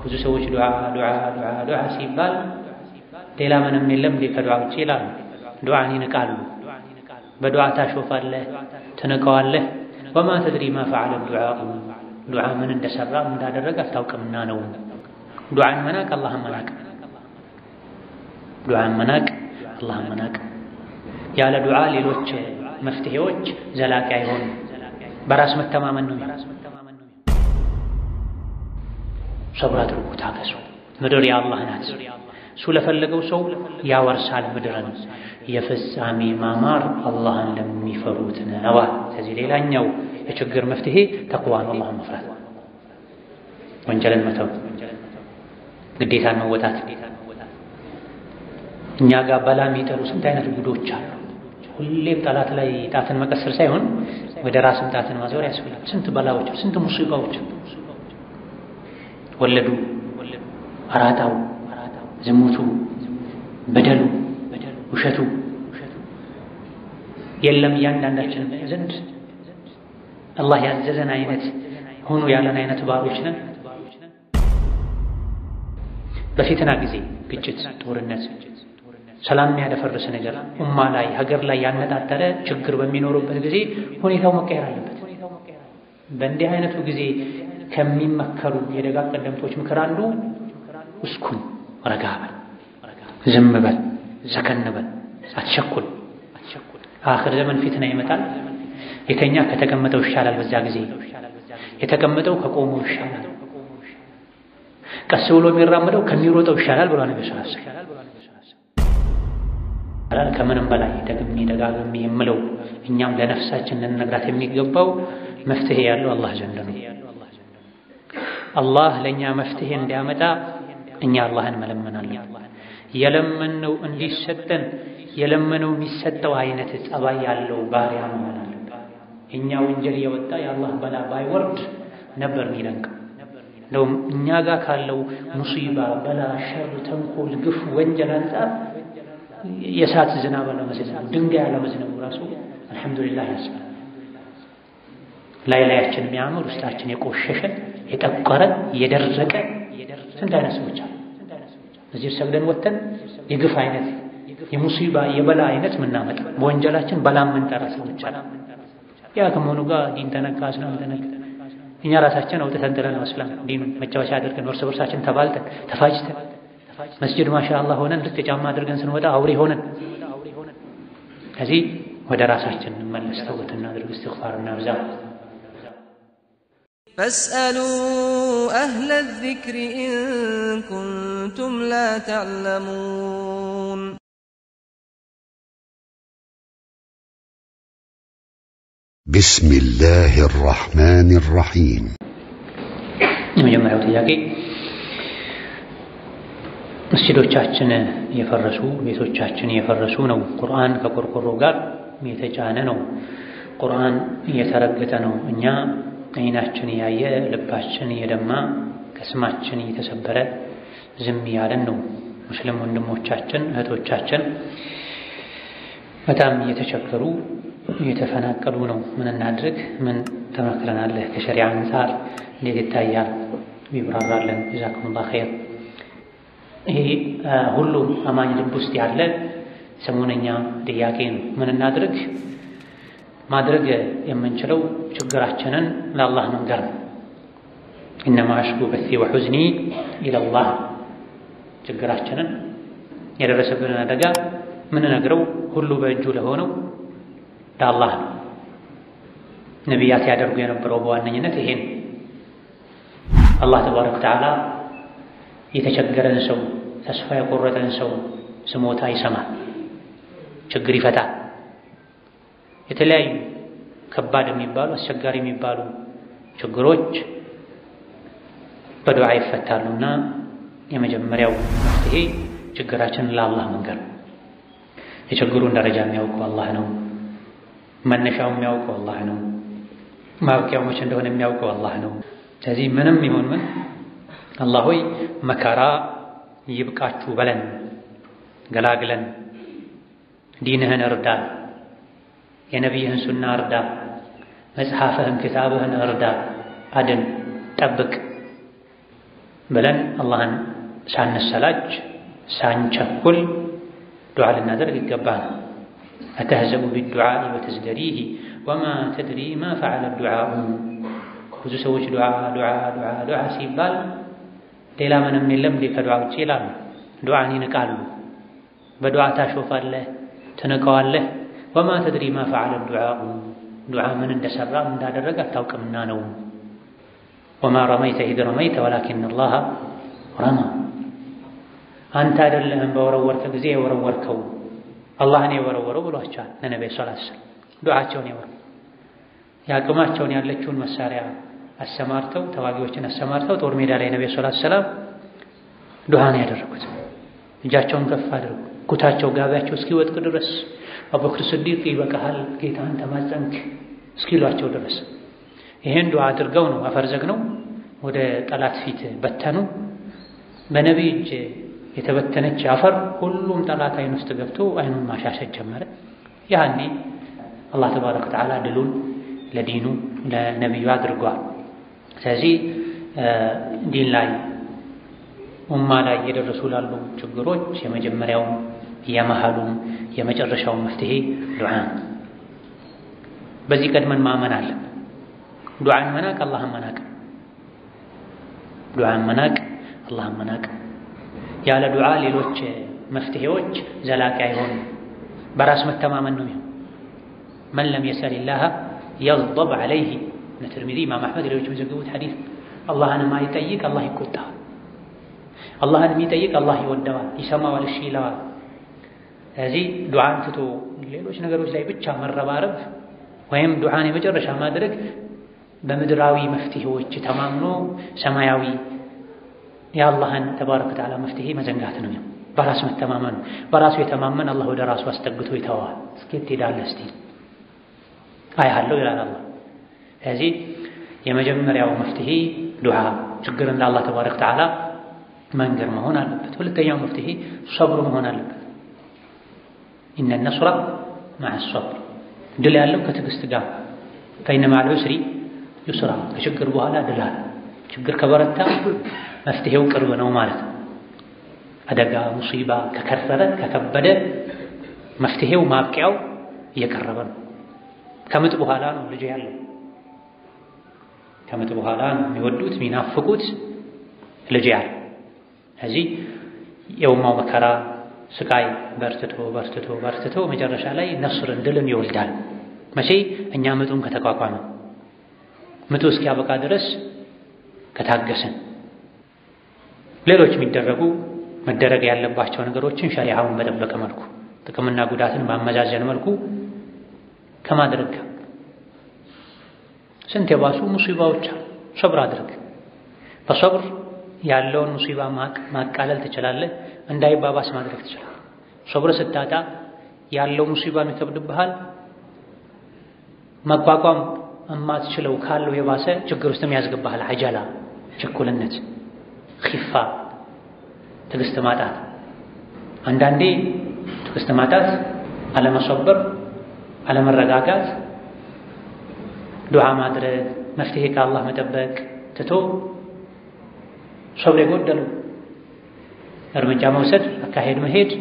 ብዙ ሰዎች ዱዓ ዱዓ ዱዓ ዱዓ ሲባል ሌላ ምንም የለም እንዴ ከዱዓ ውጭ ይላሉ። ዱዓን ይንቃሉ። በዱዓ ታሾፋለህ፣ ትንቀዋለህ። ወማ ተድሪ ማ ፈዓለ ዱዓኡ ዱዓ ምን እንደሰራ ምን እንዳደረገ አታውቅምና ነው። ዱዓን መናቅ አላህን መናቅ፣ ዱዓን መናቅ አላህን መናቅ። ያለ ዱዓ ሌሎች መፍትሄዎች ዘላቂ አይሆኑም። በራስ መተማመን ነው። ሰብር አድርጉ፣ ታገሱ። ምድር የአላህ ናት። እሱ ለፈለገው ሰው ያወርሳል ምድርን። የፍጻሜ ማማር አላህን ለሚፈሩት ነዋ። ከዚህ ሌላኛው የችግር መፍትሄ ተቅዋ ነው፣ አላህን መፍራት፣ ወንጀልን መተው፣ ግዴታን መወጣት። እኛ ጋር በላ የሚጠሉ ስንት አይነት ጉዶች አሉ። ሁሌም ጠላት ላይ ጣትን መቀሰር ሳይሆን ወደ ራስን ጣትን ማዞር ያስፈልጋል። ስንት በላዎች፣ ስንት ሙሲባዎች ወለዱ፣ አራጣው፣ ዝሙቱ፣ በደሉ፣ ውሸቱ የለም እያንዳንዳችን ዘንድ አላህ ያዘዘን አይነት ሆኑ ያለን አይነት ባሮች ነን። በፊትና ጊዜ ግጭት፣ ጦርነት፣ ሰላም የሚያደፈርስ ነገር ኡማ ላይ ሀገር ላይ ያነጣጠረ ችግር በሚኖርበት ጊዜ ሁኔታው መቀየር አለበት። በእንዲህ አይነቱ ጊዜ ከሚመከሩ የደጋግ ቀደምቶች ምክር አንዱ እስኩን፣ ረጋ በል፣ ዝም በል፣ ሰከን በል፣ አትቸኩል። አኽር ዘመን ፊትና ይመጣል። የተኛ ከተቀመጠው ይሻላል። በዛ ጊዜ የተቀመጠው ከቆመው ይሻላል። ቀስ ብሎ የሚራመደው ከሚሮጠው ይሻላል ብሎ ነብዩ ሰለላሁ ዐለይሂ ወሰለም ከምንም በላይ ደግሜ ደጋግሜ የምለው እኛም ለነፍሳችን ልንነግራት የሚገባው መፍትሄ ያለው አላህ ዘንድ ነው። አላህ ለእኛ መፍትሄ እንዲያመጣ እኛ አላህን መለመን አለብን። የለመነው እንዲሰጠን የለመነው የሚሰጠው አይነት ጸባይ ያለው ባሪያ መሆን አለብን። እኛ ወንጀል የወጣ የአላህ በላ ባይወርድ ነበር የሚደንቀው። እንደውም እኛ ጋር ካለው ሙሲባ፣ በላ፣ ሸር፣ ተንኮል፣ ግፍ፣ ወንጀል አንጻር የእሳት ዝናብ አለመዝነቡ ድንጋይ አለመዝነቡ ራሱ አልሐምዱሊላህ ያስባል። ላይ ላያችን የሚያምር ውስጣችን የቆሸሸ የጠቆረ የደረቀ ስንት አይነት ሰዎች አሉ። እዚህ ሰግደን ወጥተን የግፍ አይነት የሙሲባ የበላ አይነት ምናመጣ በወንጀላችን በላ የምንጠራ ሰዎች አሉ። ያ ከመሆኑ ጋር ዲን ተነካ እስላም ተነካ እኛ ራሳችን አውጥተን ጥለን ነው እስላም ዲን መጫወቻ አድርገን እርስ በርሳችን ተባልተን ተፋጅተን መስጅድ ማሻአላህ ሆነን ልክ ጫማ አድርገን ስንወጣ አውሬ ሆነን ከዚህ ወደ ራሳችን እንመለስ። ተውበት እናድርግ፣ እስትግፋር እናብዛ። فاسألوا أهل الذكر إن كنتم لا تعلمون بسم الله الرحمن الرحيم የመጀመሪያው ጥያቄ መስጂዶቻችን የፈረሱ ቤቶቻችን የፈረሱ ነው። ቁርአን ከቆርቆሮ ጋር የተጫነ ነው። ቁርአን እየተረገጠ ነው። እኛ አይናችን ያየ ልባችን የደማ ቅስማችን እየተሰበረ ዝም ያለን ነው። ሙስሊም ወንድሞቻችን እህቶቻችን በጣም እየተቸገሩ እየተፈናቀሉ ነው። ምን እናድርግ? ምን ተመክረናለህ? ከሸሪዓ አንጻር እንዴት ይታያል? ቢብራራለን። ጀዛኩሙላህ ኸይር። ይሄ ሁሉም አማኝ ልብ ውስጥ ያለ ሰሞነኛ ጥያቄ ነው። ምን እናድርግ? ማድረግ የምንችለው ችግራችንን ለአላህ መንገር ነው። ኢነማ አሽኩ በሲ ወሑዝኒ ኢለላህ። ችግራችንን የደረሰብንን አደጋ ምንነግረው ሁሉ በእጁ ለሆነው ለአላህ ነው። ነቢያት ያደርጉ የነበረው በዋነኝነት ይሄን አላህ ተባረከ ወተዓላ የተቸገረን ሰው ተስፋ የቆረጠን ሰው ስሞታ ይሰማል፣ ችግር ይፈታል። የተለያዩ ከባድ የሚባሉ አስቸጋሪ የሚባሉ ችግሮች በዱዓ ይፈታሉና የመጀመሪያው መፍትሄ ችግራችንን ለአላህ መንገር። የችግሩን ደረጃ የሚያውቀው አላህ ነው። መነሻው የሚያውቀው አላህ ነው። ማብቂያው መቼ እንደሆነ የሚያውቀው አላህ ነው። ስለዚህ ምንም ይሁን ምን አላህ ሆይ መከራ ይብቃችሁ በለን፣ ገላግለን፣ ዲንህን እርዳ፣ የነቢይህን ሱና እርዳ፣ መጽሐፍህን ክታብህን እርዳ፣ አድን፣ ጠብቅ ብለን አላህን ሳንሰላች ሳንቸኩል ዱዓ ልናደርግ ይገባል። አተህዘቡ ቢዱዓኢ ወተዝደሪህ ወማ ተድሪ ማ ፈዓለ ዱዓኡ። ብዙ ሰዎች ዱዓ ዱዓ ዱዓ ዱዓ ሲባል ሌላ ምንም የለም እንዴ ከዱዓ ውጭ ይላሉ። ዱዓን ይንቃሉ። በዱዓ ታሾፋለህ፣ ትንቀዋለህ። ወማ ተድሪ ማ ፈዓለ ዱዓኡ ዱዓ ምን እንደሰራ እንዳደረገ አታውቅምና ነው። ወማ ረመይተ ኢዝ ረመይተ ወላኪን አላህ ረማ። አንተ አይደለህም በወረወርከ ጊዜ የወረወርከው አላህን የወረወረው ብሏቸዋል ለነቢዩ ሰለላሁ ዐለይሂ ወሰለም። ዱዓቸውን የወረው የአቅማቸውን ያለችውን መሳሪያ አሰማርተው ተዋጊዎችን አሰማርተው ጦር ሜዳ ላይ ነቢዩ ሰለላሁ ዐለይሂ ወሰለም ዱዓን ያደረጉት እጃቸውን ከፍ አድርጉ ኩታቸው ጋቢያቸው እስኪወጥቅ ድረስ አቡበክር ስዲቅ ይበቃሃል ጌታን ተማጸንክ እስኪሏቸው ድረስ ይሄን ዱዓ አድርገው ነው አፈር ዘግነው ወደ ጠላት ፊት በተኑ። በነቢይ እጅ የተበተነች አፈር ሁሉም ጠላት አይን ውስጥ ገብቶ አይኑን ማሻሸት ጀመረ። ያኔ አላህ ተባረከ ወተዓላ ድሉን ለዲኑ ለነቢዩ አድርጓል። ስለዚህ ዲን ላይ ኡማ ላይ እየደረሱ ላሉ ችግሮች የመጀመሪያውም የመሃሉም የመጨረሻውን መፍትሄ ዱዓ። በዚህ ቀድመን ማመን አለን። ዱዓን መናቅ አላህን መናቅ፣ ዱዓን መናቅ አላህን መናቅ። ያለ ዱዓ ሌሎች መፍትሄዎች ዘላቂ አይሆኑም። በራስ መተማመን ነው የሚሆን። መን ለም የሰሊላህ የግደብ ዐለይህ እነ ትርሚዚ ኢማም አሕመድ ሌሎች የሚዘግቡት ሐዲስ አላህን የማይጠይቅ አላህ ይቆጣዋል። አላህን የሚጠይቅ አላህ ይወደዋል፣ ይሰማዋል፣ እሺ ይለዋል። ስለዚህ ዱዓን ትቶ ሌሎች ነገሮች ላይ ብቻ መረባረብ ወይም ዱዓን የመጨረሻ ማድረግ በምድራዊ መፍትሄዎች ተማምኖ ሰማያዊ የአላህን ተባረከ ወተዓላ መፍትሄ መዘንጋት ነው። በራስ መተማመን በራሱ የተማመን አላህ ወደ ራሱ አስጠግቶ ይተዋል። እስኬት ትሄዳለህ እስቲ አያለሁ ይላል አላህ። ስለዚህ የመጀመሪያው መፍትሄ ዱዓ ችግርን ለአላህ ተባረከ ወተዓላ መንገር መሆን አለበት። ሁለተኛው መፍትሄ ሰብሩ መሆን አለበት። ኢነ ነስራ መዐ ሰብር ድል ያለው ከትዕግስት ጋር ፈኢነ መዐል ዑስሪ ዩስራ ከችግር በኋላ ድል አለ። ችግር ከበረታ መፍትሄው ቅርብ ነው ማለት ነው። አደጋ ሙሲባ ከከረረ ከከበደ መፍትሄው ማብቂያው እየቀረበ ነው። ከምጥ በኋላ ነው ልጅ ያለው። ከምጥ በኋላ ነው የሚወዱት የሚናፍቁት ልጅ ያለው። ስለዚህ የኡማው መከራ ስቃይ በርትቶ በርትቶ በርትቶ መጨረሻ ላይ ነስርን ድልን ይወልዳል። መቼ እኛ ምጡን ከተቋቋመ ምጡ እስኪያበቃ ድረስ ከታገስን ሌሎች የሚደረጉ መደረግ ያለባቸው ነገሮችን ሸሪዓውን በጠበቀ መልኩ ጥቅምና ጉዳትን ባመዛዘን መልኩ ከማድረግ ጋር ስንት የባሱ ሙሲባዎች አሉ። ሰብር አድርግ። በሰብር ያለውን ሙሲባ ማቃለል ትችላለህ። እንዳይባባስ ማድረግ ትችላለህ። ሰብር ስታጣ ያለው ሙሲባ ይከብድብሃል። መቋቋም እማትችለው ካለው የባሰ ችግር ውስጥም ያስገባሃል። አጀላ፣ ችኩልነት፣ ኺፋ፣ ትዕግስት ማጣት። አንዳንዴ ትዕግስት ማጣት፣ አለመሰበር፣ አለመረጋጋት፣ ዱዓ ማድረግ፣ መፍትሄ ከአላህ መጠበቅ ትቶ ሰብር የጎደለው እርምጃ መውሰድ፣ አካሄድ መሄድ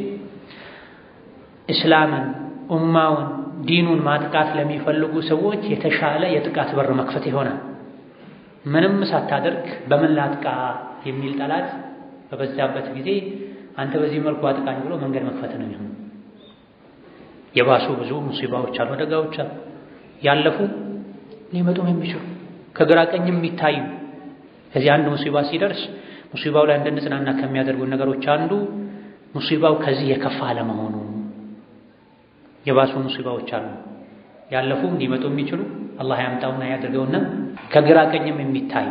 እስላምን፣ ኡማውን፣ ዲኑን ማጥቃት ለሚፈልጉ ሰዎች የተሻለ የጥቃት በር መክፈት ይሆናል። ምንም ሳታደርግ በምን ላጥቃ የሚል ጠላት በበዛበት ጊዜ አንተ በዚህ መልኩ አጥቃኝ ብሎ መንገድ መክፈት ነው የሚሆነው። የባሱ ብዙ ሙሲባዎች አሉ፣ አደጋዎች አሉ፣ ያለፉ ሊመጡም የሚችሉ ከግራ ቀኝም የሚታዩ ከዚህ አንድ ሙሲባ ሲደርስ ሙሲባው ላይ እንድንጽናና ከሚያደርጉ ነገሮች አንዱ ሙሲባው ከዚህ የከፋ አለመሆኑ። የባሱ ሙሲባዎች አሉ ያለፉ ሊመጡ የሚችሉ አላህ ያምጣውና ያድርገውና ከግራ ቀኝም የሚታይ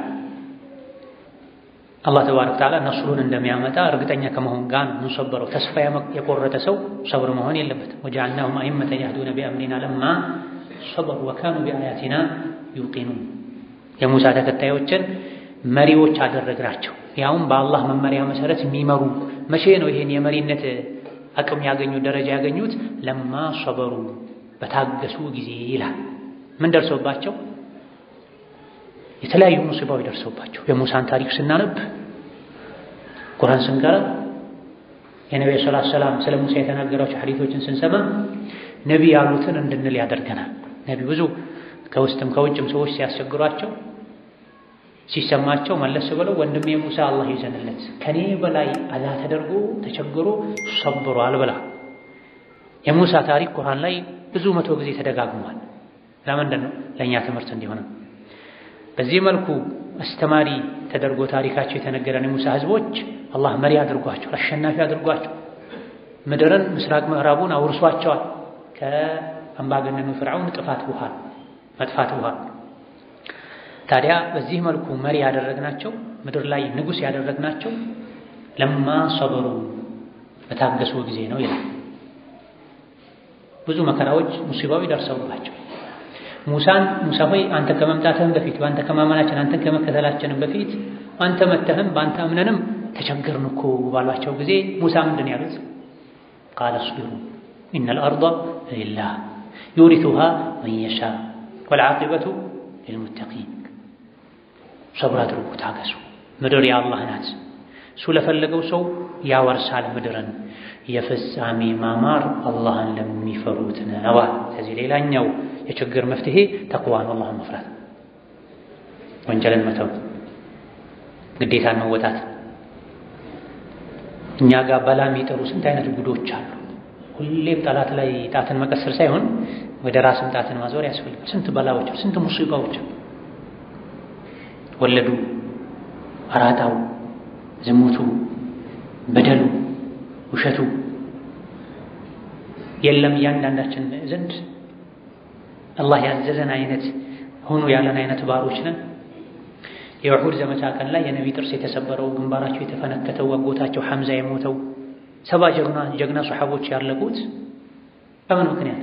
አላህ ተባረከ ወተዓላ ነስሩን እንደሚያመጣ እርግጠኛ ከመሆን ጋር ነው የምንሰበረው። ተስፋ የቆረጠ ሰው ሰብር መሆን የለበትም። ወጀዐልናሁም አኢመተን የህዱነ ቢአምሪና ለማ ሰበሩ ወካኑ ቢአያቲና ዩቂኑን የሙሳ ተከታዮችን መሪዎች አደረግናቸው። ያውም በአላህ መመሪያ መሰረት የሚመሩ መቼ ነው ይሄን የመሪነት አቅም ያገኙት ደረጃ ያገኙት? ለማ ሰበሩ በታገሱ ጊዜ ይላል። ምን ደርሰውባቸው? የተለያዩ ሙሲባዎች ደርሰውባቸው። የሙሳን ታሪክ ስናነብ ቁርአን ስንቀራ የነቢ ሰለላሁ ዐለይሂ ወሰለም ስለ ሙሳ የተናገራቸው ሐዲቶችን ስንሰማ ነቢ ያሉትን እንድንል ያደርገናል። ነቢ ብዙ ከውስጥም ከውጭም ሰዎች ሲያስቸግሯቸው ሲሰማቸው መለስ ብለው ወንድሜ ሙሳ አላህ ይዘንለት ከኔ በላይ አዛ ተደርጎ ተቸግሮ ሰብሯል ብላ የሙሳ ታሪክ ቁርአን ላይ ብዙ መቶ ጊዜ ተደጋግሟል። ለምንድን ነው? ለእኛ ትምህርት እንዲሆንም በዚህ መልኩ አስተማሪ ተደርጎ ታሪካቸው የተነገረን የሙሳ ህዝቦች አላህ መሪ አድርጓቸው አሸናፊ አድርጓቸው ምድርን ምስራቅ ምዕራቡን አውርሷቸዋል ከአምባገነኑ ፍርዓውን ጥፋት በኋላ መጥፋት በኋላ ታዲያ በዚህ መልኩ መሪ ያደረግናቸው ምድር ላይ ንጉሥ ያደረግናቸው ለማ ሰበሩ በታገሱ ጊዜ ነው ይላል። ብዙ መከራዎች ሙሲባዊ ደርሰውባቸው ሙሳን ሙሳ ሆይ አንተ ከመምጣትህም በፊት በአንተ ከማመናችን አንተን ከመከተላችንም በፊት አንተ መተህም በአንተ እምነንም ተቸገርን እኮ ባሏቸው ጊዜ ሙሳ ምንድን ያሉት? ቃለ አስቢሩ ኢነል አርዳ ሊላህ ዩሪቱሃ መን የሻ ወልዓቂበቱ ሊልሙተቂን። ሰብር አድርጉ፣ ታገሱ። ምድር የአላህ ናት። እሱ ለፈለገው ሰው ያወርሳል ምድርን። የፍጻሜ ማማር አላህን ለሚፈሩት ነዋ። ከዚህ ሌላኛው የችግር መፍትሄ ተቅዋ ነው፣ አላህን መፍራት፣ ወንጀልን መተው፣ ግዴታን መወጣት። እኛ ጋር በላ የሚጠሩ ስንት አይነት ጉዶች አሉ። ሁሌም ጠላት ላይ ጣትን መቀሰር ሳይሆን ወደ ራስን ጣትን ማዞር ያስፈልጋል። ስንት በላዎች፣ ስንት ሙሲባዎች፣ ወለዱ፣ አራጣው፣ ዝሙቱ፣ በደሉ፣ ውሸቱ የለም እያንዳንዳችን ዘንድ አላህ ያዘዘን አይነት ሆኑ ያለን አይነት ባሮች ነን። የውሑድ ዘመቻ ቀን ላይ የነቢ ጥርስ የተሰበረው ግንባራቸው የተፈነከተው አጎታቸው ሐምዛ የሞተው ሰባ ጀግና ጀግና ሰሓቦች ያለቁት በምን ምክንያት?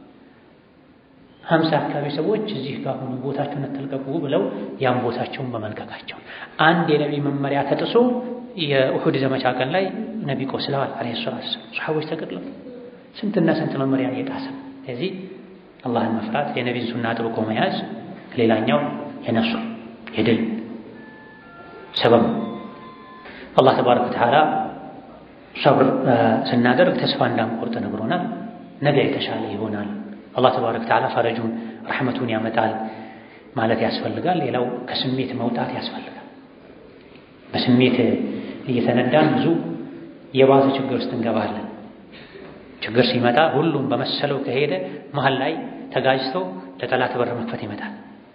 ሀምሳ አካባቢ ሰዎች እዚህ ጋር ሆኑ ቦታቸውን አትልቀቁ ብለው ያን ቦታቸውን በመልቀቃቸው አንድ የነቢ መመሪያ ተጥሶ የውሑድ ዘመቻ ቀን ላይ ነቢ ቆስለዋል አለይሂ ሰላቱ ወሰላም። ሰሓቦች ተገድለው ስንትና ስንት መመሪያ እየጣሰ ስለዚህ አላህን መፍራት የነቢን ሱና ጥብቆ መያዝ ሌላኛው የነሱር የድል ሰበብ አላህ ተባረከ ወተዓላ ሰብር ስናደርግ ተስፋ እንዳንቆርጥ ነግሮናል። ነገ የተሻለ ይሆናል። አላህ ተባረከ ወተዓላ ፈረጁን ረሕመቱን ያመጣል ማለት ያስፈልጋል። ሌላው ከስሜት መውጣት ያስፈልጋል። በስሜት እየተነዳን ብዙ የባሰ ችግር ውስጥ እንገባለን። ችግር ሲመጣ ሁሉም በመሰለው ከሄደ መሀል ላይ ተጋጅቶ ለጠላት በር መክፈት ይመጣል።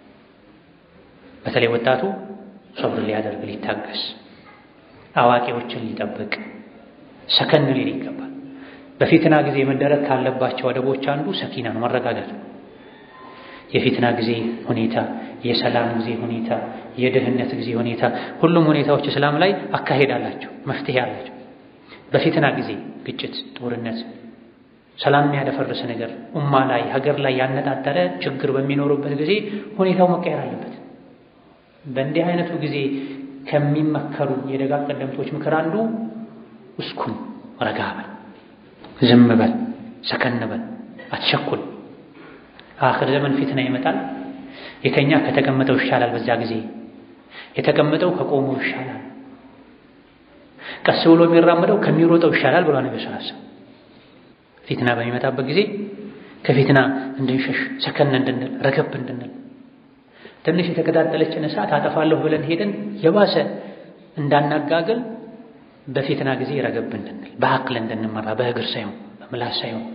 በተለይ ወጣቱ ሰብር ሊያደርግ ሊታገስ፣ አዋቂዎችን ሊጠብቅ ሰከን ሊል ይገባል። በፊትና ጊዜ መደረግ ካለባቸው አደቦች አንዱ ሰኪና ነው፣ መረጋጋት። የፊትና ጊዜ ሁኔታ፣ የሰላም ጊዜ ሁኔታ፣ የድህነት ጊዜ ሁኔታ፣ ሁሉም ሁኔታዎች እስላም ላይ አካሄድ አላቸው፣ መፍትሄ አላቸው። በፊትና ጊዜ ግጭት፣ ጦርነት ሰላም የሚያደፈርስ ነገር ኡማ ላይ ሀገር ላይ ያነጣጠረ ችግር በሚኖሩበት ጊዜ ሁኔታው መቀየር አለበት። በእንዲህ አይነቱ ጊዜ ከሚመከሩ የደጋ ቀደምቶች ምክር አንዱ እስኩን፣ ረጋ በል፣ ዝም በል፣ ሰከን በል፣ አትቸኩል። አኽር ዘመን ፊትና ይመጣል። የተኛ ከተቀመጠው ይሻላል። በዛ ጊዜ የተቀመጠው ከቆመው ይሻላል። ቀስ ብሎ የሚራመደው ከሚሮጠው ይሻላል ብሏል ነብዩ ሰለላሁ ዐለይሂ ወሰለም። ፊትና በሚመጣበት ጊዜ ከፊትና እንድንሸሽ ሰከን እንድንል ረገብ እንድንል ትንሽ የተቀጣጠለችን እሳት አጠፋለሁ ብለን ሄደን የባሰ እንዳናጋግል በፊትና ጊዜ ረገብ እንድንል በአቅል እንድንመራ በእግር ሳይሆን በምላስ ሳይሆን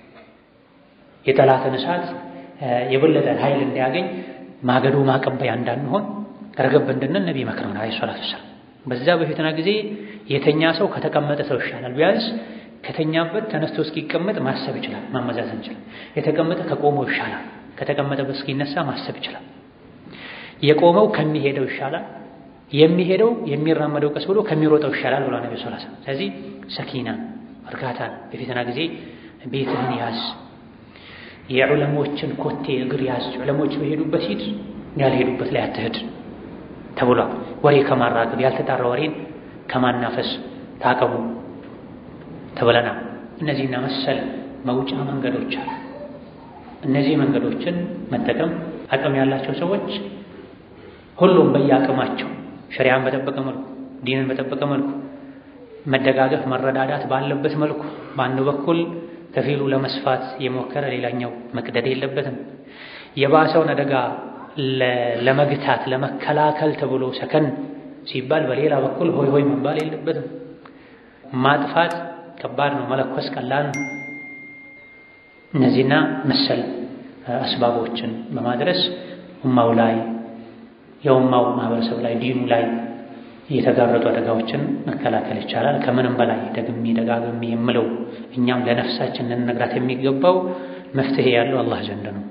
የጠላትን እሳት የበለጠ ኃይል እንዲያገኝ ማገዶ ማቀበያ እንዳንሆን ረገብ እንድንል ነቢ መክረውን አለይሂ ሰላቱ ወሰላም። በዛ በፊትና ጊዜ የተኛ ሰው ከተቀመጠ ሰው ይሻላል። ቢያንስ ከተኛበት ተነስቶ እስኪቀመጥ ማሰብ ይችላል፣ ማመዛዘን ይችላል። የተቀመጠ ከቆመው ይሻላል፣ ከተቀመጠበት እስኪነሳ ማሰብ ይችላል። የቆመው ከሚሄደው ይሻላል፣ የሚሄደው የሚራመደው ቀስ ብሎ ከሚሮጠው ይሻላል ብሏል ነብዩ ሰለላሁ ዐለይሂ ወሰለም። ስለዚህ ሰኪና እርጋታን በፊትና ጊዜ ቤትህን ያዝ፣ የዑለሞችን ኮቴ እግር ያዝ። ዑለሞች በሄዱበት ሂድ፣ ያልሄዱበት ላይ አትሄድ ተብሏል። ወሬ ከማራገብ ያልተጣራ ወሬን ከማናፈስ ታቀቡ ተብለና እነዚህና መሰል መውጫ መንገዶች አሉ። እነዚህ መንገዶችን መጠቀም አቅም ያላቸው ሰዎች ሁሉም በየአቅማቸው ሸሪዓን በጠበቀ መልኩ ዲንን በጠበቀ መልኩ መደጋገፍ መረዳዳት ባለበት መልኩ በአንድ በኩል ከፊሉ ለመስፋት የሞከረ ሌላኛው መቅደድ የለበትም። የባሰውን አደጋ ለመግታት ለመከላከል ተብሎ ሰከን ሲባል በሌላ በኩል ሆይ ሆይ መባል የለበትም። ማጥፋት ከባድ ነው፣ መለኮስ ቀላል ነው። እነዚህና መሰል አስባቦችን በማድረስ ኡማው ላይ የኡማው ማህበረሰብ ላይ ዲኑ ላይ የተጋረጡ አደጋዎችን መከላከል ይቻላል። ከምንም በላይ ደግሜ ደጋግሜ የምለው እኛም ለነፍሳችን ልንነግራት የሚገባው መፍትሄ ያለው አላህ ዘንድ ነው።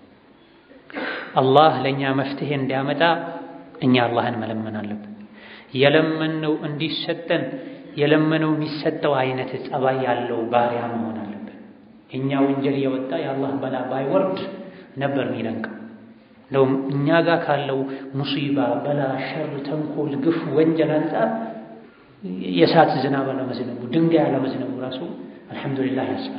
አላህ ለእኛ መፍትሄ እንዲያመጣ እኛ አላህን መለመን አለብን። የለመነው እንዲሰጠን የለመነው የሚሰጠው አይነት ጸባይ ያለው ባሪያ መሆን አለብን። እኛ ወንጀል የወጣ የአላህ በላ ባይወርድ ነበር የሚደንቀው። እንደውም እኛ ጋር ካለው ሙሲባ፣ በላ፣ ሸር፣ ተንኮል፣ ግፍ፣ ወንጀል አንጻር የእሳት ዝናብ አለመዝነቡ፣ ድንጋይ አለመዝነቡ ራሱ አልሐምዱሊላህ ያስባል።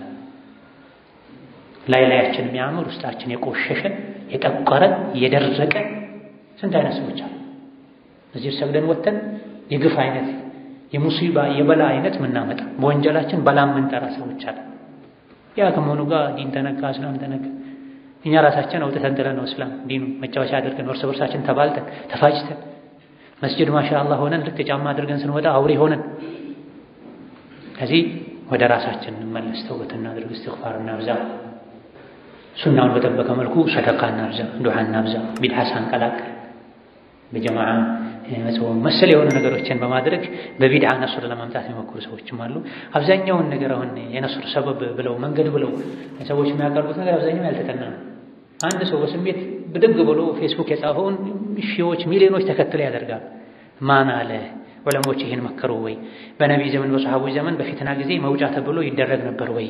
ላይ ላያችን የሚያምር ውስጣችን የቆሸሸ የጠቆረ የደረቀ ስንት አይነት ሰዎች አሉ። እዚህ ሰግደን ወተን የግፍ አይነት የሙሲባ የበላ አይነት ምናመጣ በወንጀላችን በላ የምንጠራ ሰዎች አለ። ያ ከመሆኑ ጋር ዲን ተነካ፣ እስላም ተነካ። እኛ ራሳችን አውጥተን ጥለን ነው እስላም ዲኑ መጫወቻ አድርገን እርስ በርሳችን ተባልተን ተፋጭተን መስጅድ ማሻአላህ ሆነን ልክ ጫማ አድርገን ስንወጣ አውሬ ሆነን ከዚህ ወደ ራሳችን እንመለስ፣ ተውበት እናድርግ፣ እስትግፋር እናብዛ፣ ሱናውን በጠበቀ መልኩ ሰደቃ እናብዛ፣ ዱዓ እናብዛ፣ ቢድዓ ሳንቀላቅል በጀማዓ መጾም መሰል የሆኑ ነገሮችን በማድረግ በቢድዓ ነሱር ለማምጣት የሚሞክሩ ሰዎችም አሉ። አብዛኛውን ነገር አሁን የነሱር ሰበብ ብለው መንገድ ብለው ሰዎች የሚያቀርቡት ነገር አብዛኛው ያልተጠና ነው። አንድ ሰው በስሜት ብድግ ብሎ ፌስቡክ የጻፈውን ሺዎች ሚሊዮኖች ተከትለው ያደርጋል። ማን አለ? ዑለሞች ይህን መከሩ ወይ? በነቢይ ዘመን በሰሐቦች ዘመን በፊትና ጊዜ መውጫ ተብሎ ይደረግ ነበር ወይ?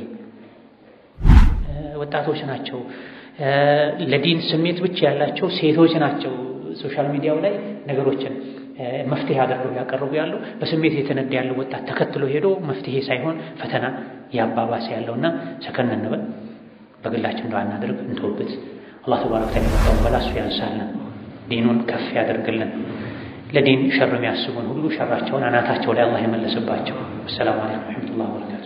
ወጣቶች ናቸው፣ ለዲን ስሜት ብቻ ያላቸው ሴቶች ናቸው ሶሻል ሚዲያው ላይ ነገሮችን መፍትሄ አድርገው ያቀርቡ ያለው በስሜት የተነዳ ያለው ወጣት ተከትሎ ሄዶ መፍትሄ ሳይሆን ፈተና ያባባሰ ያለውና ሰከን እንበል፣ በግላችን ዱዓ እናድርግ፣ እንተውበት። አላህ ተባረከ ወተዓላ የመጣውን በላሱ ያንሳልን፣ ዲኑን ከፍ ያደርግልን። ለዲን ሸር የሚያስቡን ሁሉ ሸራቸውን አናታቸው ላይ አላህ የመለስባቸው። አሰላሙ አለይኩም ወረሕመቱላሂ ወበረካቱ